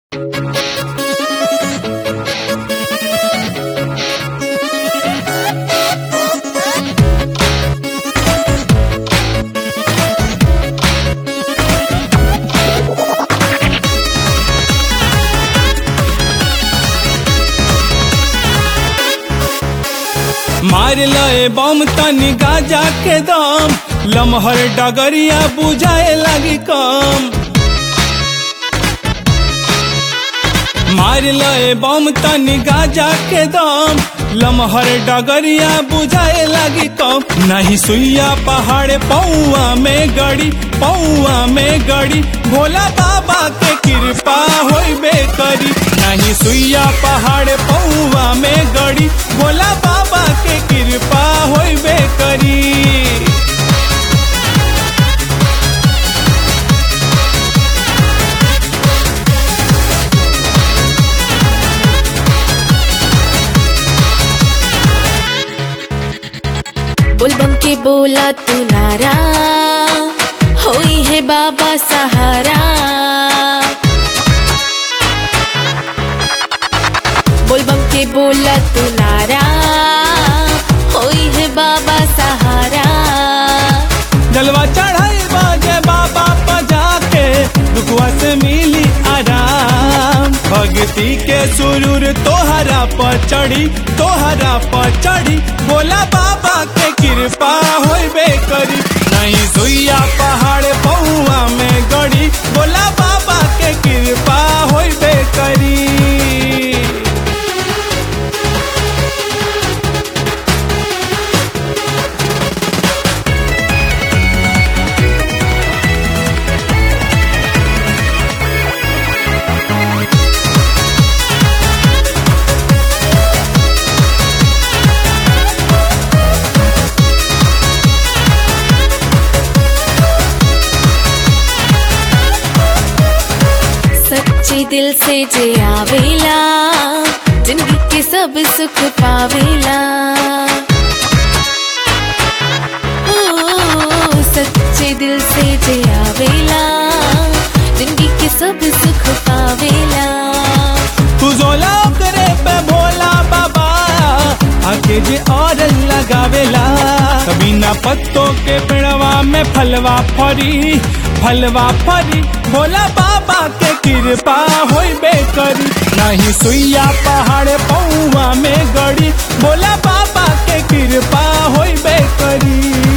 मार लए बम तनी गाजा के दम लमहर डगरिया बुझाए लगी कम मार लए बम तनी गाजा के दम लमहर डगरिया बुझाए लगी कम नहीं सुइया पहाड़ पौआ में गड़ी पौआ में गड़ी भोला बाबा के कृपा होइबे करी नहीं सुइया पहाड़ पौआ में गड़ी भोला बाबा के कृपा होइबे करी बुलबम के बोला तू नारा होई है बाबा सहारा बुलबम के बोला तू नारा होई है बाबा सहारा जलवा चढ़ाई बाजे बाबा पजा के दुखवा से मिली आराम भक्ति के सुरूर तोहरा पर चढ़ी तोहरा पर चढ़ी बोला बाबा के कृपा होइबे करी नहीं सुइया पहाड़ पहुआ में गड़ी बोला बाबा के कृपा होइबे करी सच्चे दिल से जे आवेला जिंदगी के सब सुख पावेला ओ, सच्चे दिल से जे आवेला जिंदगी के सब सुख पावेला तू जोला करे पे भोला बाबा आके जे और लगावेला कभी ना पत्तों के पेड़वा में फलवा फरी फलवा फरी भोला बाबा के कृपा होइबे करी नहीं सुइया पहाड़ पौवा में गड़ी भोला बाबा के कृपा होइबे करी